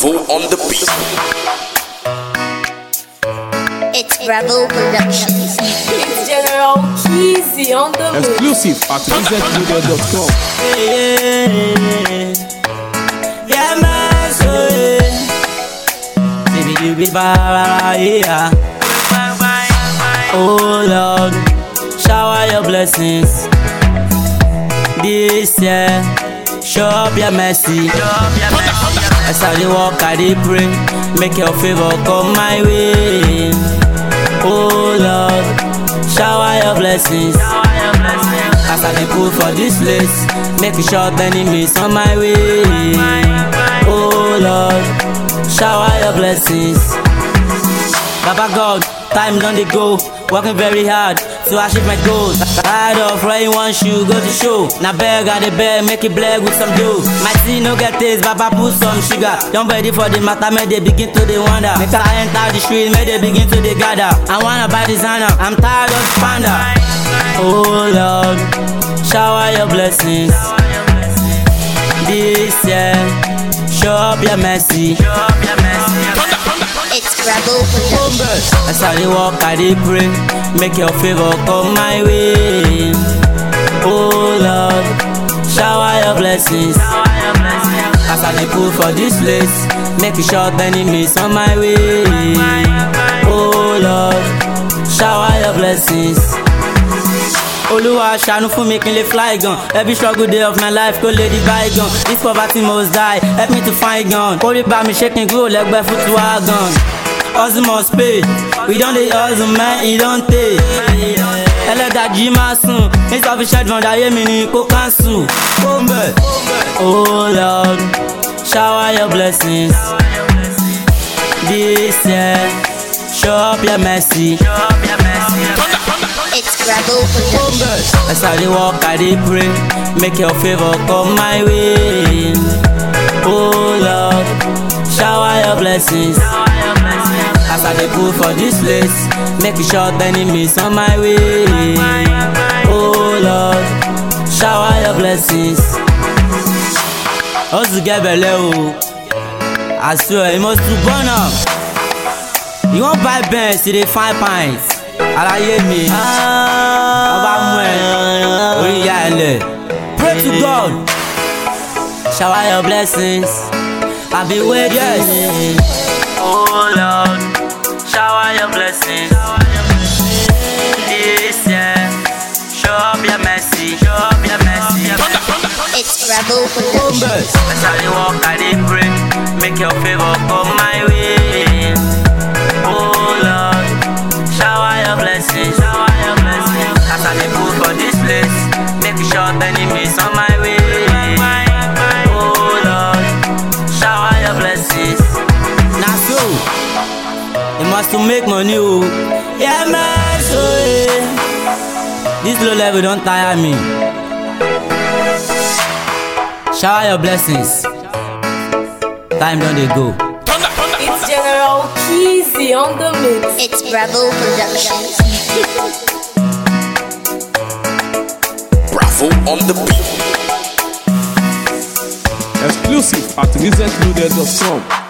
Bravo on the beat. It's Bravo Productions. It's General Keezy on the mix. Exclusive at resetmedia.com. Yeah, man, so yeah. Baby, you be bad, yeah. Oh Lord, shower your blessings this year. Show up your mercy. As I dey walk, I dey pray. Make your favor come my way. Oh Lord, shower your blessings. As I dey put for this place, make you short enemies on my way. Oh Lord, shower your blessings. Baba God, time done dey go. Working very hard to achieve my goals. Tired of wearing one shoe, go to show. Now beg, I dey beg, make it black with some dough. My tea no get taste, Baba put some sugar. Don't ready for the matter, make they begin to dey wonder. Make I enter the street, make they begin to dey gather. I wanna buy designer, I'm tired of panda. Oh Lord, shower your blessings. This year, show up your mercy. It's Bravo Productions. As I dey walk, I dey pray, make your favor come my way. Oh Lord, shower your blessings. As I dey put for this place, make you short enemies on my way. Oh Lord, shower your blessings. Olúwa ṣàánú fún mi kí n lè fly gan. Every struggle day of my life kó lè di bygone. This poverty must die, help me to find gun. Orí bá mi ṣé kí n kúrò lẹ́gbẹ́ fún tiwa gan. Hustle must pay, we don dey hustle man, e don tey. Ẹlẹ́dàjì máa sùn, insufficient fund ayé mi ni kó cancel. Ó ń bẹ̀. Oh Lord, shower your blessings. This year, show up your mercy. It's Bravo Productions. As I dey walk, I dey pray, make your favor come my way. Oh Lord, shower your blessings. As I dey put for this place, make you short enemies on my way. Oh Lord, shower your blessings. Hustle get belle o, I swear you must to burn am. You wan buy Benz, you dey find pints. Àlàyé mi, ọba mú ẹ, orí ìyá ẹ lẹ̀. Pray to God, shower your blessings. I be waiting. Oh Lord, shower your blessings. This year, show up your mercy. Show up your mercy. It's Bravo Productions. As I dey walk, I dey pray, make your favor come my way. Oh Lord, shower your blessings. Shower your blessings. As I dey put for this place, make you short enemies on my way. Oh Lord, shower your blessings. Na so, you must to make money o. Yeah man, so eh. This low level don tire me. Shower your blessings. Time don dey go. It's General Keezy on the mix. It's Bravo Productions. Bravo on the beat. Exclusive at resetmedia.com.